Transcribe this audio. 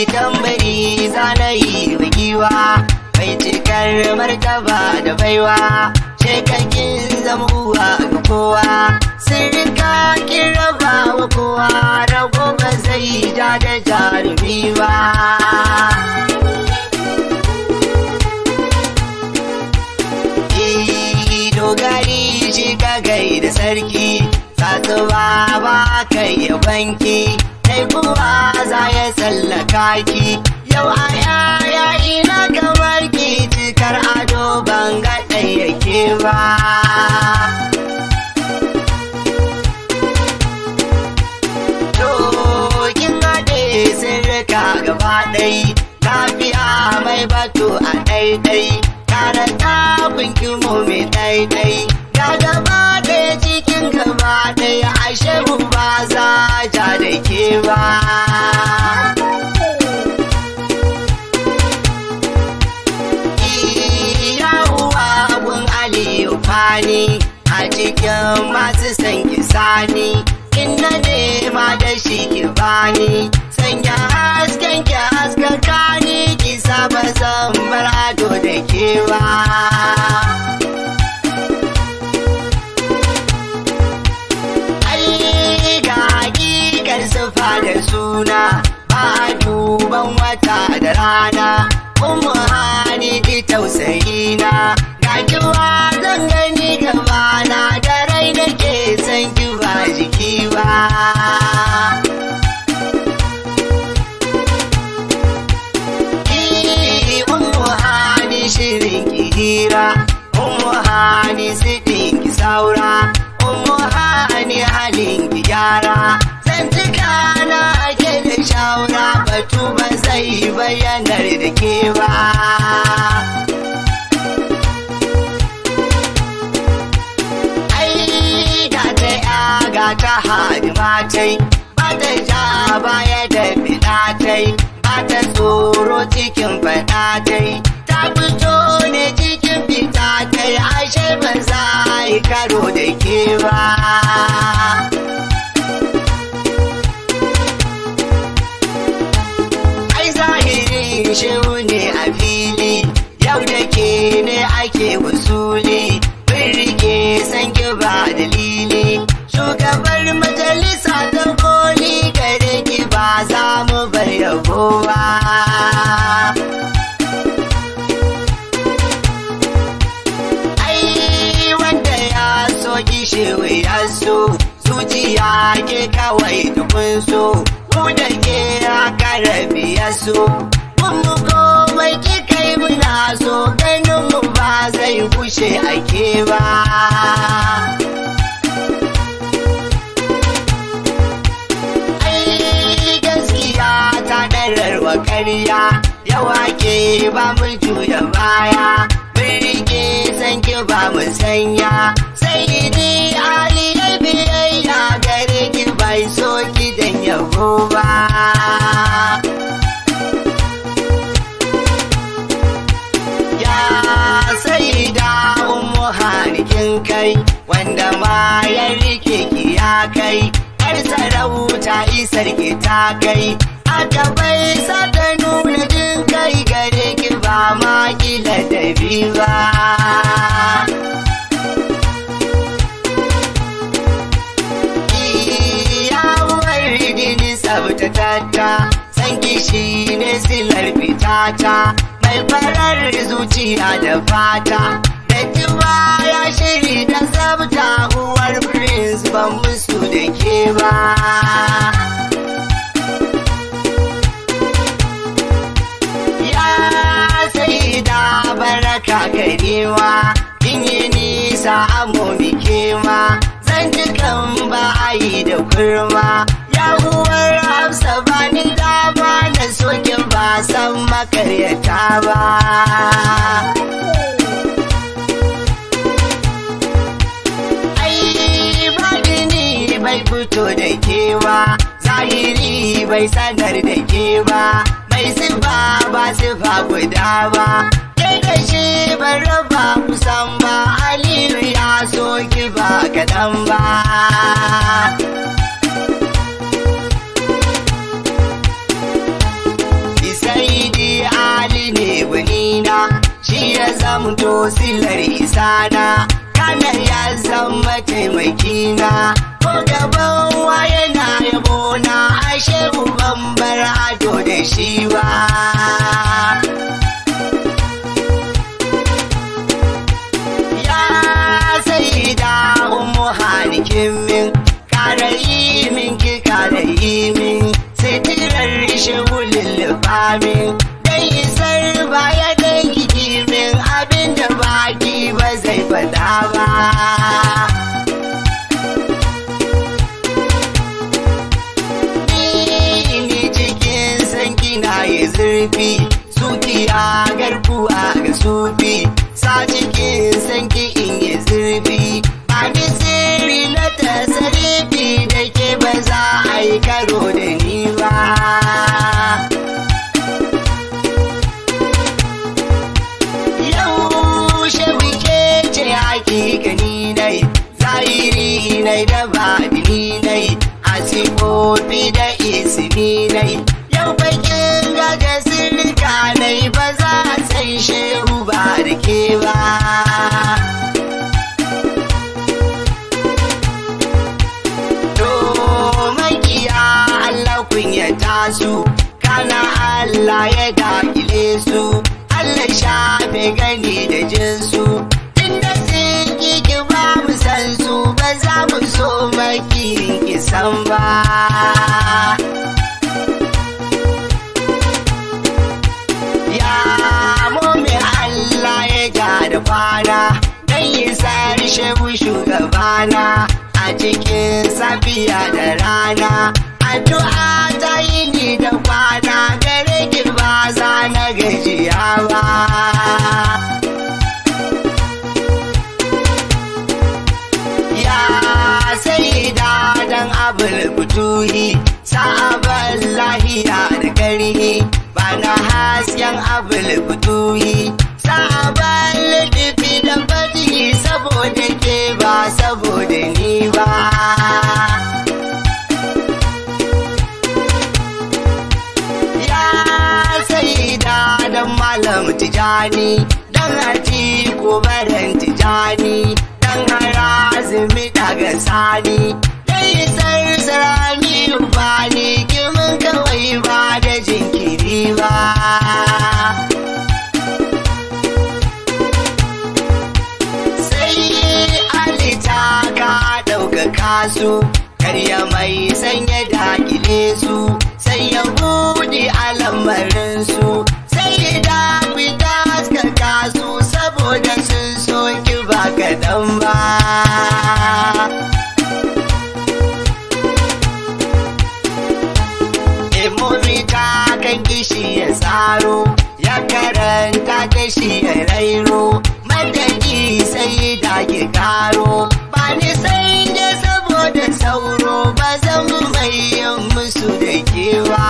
tambari zanayi wa giwa mai cikar martaba da baiwa shekakin zama uwa ga kowa sirrika kin raba wa kowa rago ba zai ja da jarumi ba dogari shi ka gai da sarki sasuwa ba kai ya banki kai kuwa za ya tsallaka ki yau a yaya ina kamar ki cikar ado ban ga yake ba to kin haɗe sirrika gaba ɗai lafiya mai batu a ɗaiɗai karanta kunki mu mai ɗaiɗai ga gaba ɗaya cikin gaba ɗaya ashe mu ba za ja da ke ba uwa gun aliyu fani a cikin masu san kisani in na nema da shi ki bani sanya hasken ki haskaka ni ki saba zan bar ado da ke ba ai ga hakikar sufa da suna ba duban wata da rana umu hani ki tausayi na ga kiwa zan gani gaba na da rai nake san ki ba jiki ba Umu hani shirin ki hira Umu hani siɗin ki saura Umu hani halin ki gyara Zan cika na ake da shawara Batu ba zai bayyanar da ke ba Ai ga ta ya ga ta hadimatai Ba ta ja baya da fiɗatai Ba ta tsoro cikin faɗatai Ta fito ne cikin fitatai Ashe ba za a yi karo da ke ba ai zahirin shehu ne a fili yau da ke ne ake wasuli bin rike san ki ba dalili shugabar majalisa ta koli gare ki ba za mu bar yabo ba ai wanda ya so gishewa ya so zuciya ke kawai da kun so mu da ke haka rabi ya so mun mu komai ki kai muna so ganin mu ba zai kushe ake ba ai gaskiya ta ɗararwa ƙarya yawa ke ba mu juya baya mun rike san ki ba mu sanya sai ni ali ya biyayya gare ki bai so ki dan yabo ba ya sai da ummu hanikin kai wanda ma ya rike ki ya kai har sarauta isar ki ta kai aka bai sa ta nuna jin kai gare ki ba ma kila da ba yawon rigini tsabtatata san kishi ne silar fitata mai farar zuciya da fata da kiba ya shiri da tsabta uwar prince ban musu da ke ba ya sai da baraka garewa kin yi nisa amomi kewa zan ji kan ba a yi da kurma ya uwar hafsa ba ni dama na soke ba san makaryata ba ai baɗini bai fito da kewa zahiri bai sanar da ke ba mai sifa ba sifa guda ba kai da shi ban raba kusan ba aliyu ya so ki ba kaɗan ba shi ya zamto silar isana kanar ya zama taimakina ko gaban waye na yabona ashe uban bar ado da shi ba ya sai da umu halikin min kara yi min ki kara yi min sai tirar shigulin lufamin dan isar baya dan kiki min abinda baki ba zai fada ba ni cikin sanki na yi zurfi sukiya garkuwa ga sufi sa cikin sanki in yi zurfi ba ni sirri na tasarifi da ke ba za a yi karo da ni ba yaushe muke ce hakikani nai zahiri nai da badini nai a sifofi da ismi nai yau bakin gaga sirka nai ba za a san shehu ba da ke ba to makiya Allah kunyata su kana Allah ya dakile su Allah shafe gani da jinsu inda sun ki ba mu san su ba za mu so makirin kisan ba ya mome Allah ya ja da kwana dan yi sari shehu shugabana a cikin safiya da rana addu'a ta yi ni da kwana gare ki ba za na gajiya ba ya sai da dan abul butuhi sa'aban lahiya da karhi ba na hasken abul butuhi sa'aban littafi da fadi saboda ke ba saboda ni ba ya sai da dan malam tijani dan hati ko baran tijani dan harazumi daga sani dai sarsarami ubani kimin kawai ba da jinkiri ba sai alita ka ɗaukaka su karya mai sanya dakile su sai ya buɗe alamarin su sai da fita haskaka su saboda sun soki ba kaɗan ba Emomi ta kan kishi ya tsaro ya karanta ta shi ya rairo madaki sai da ke karo ba ni sai da saboda sauro ba zan mai yin musu da kewa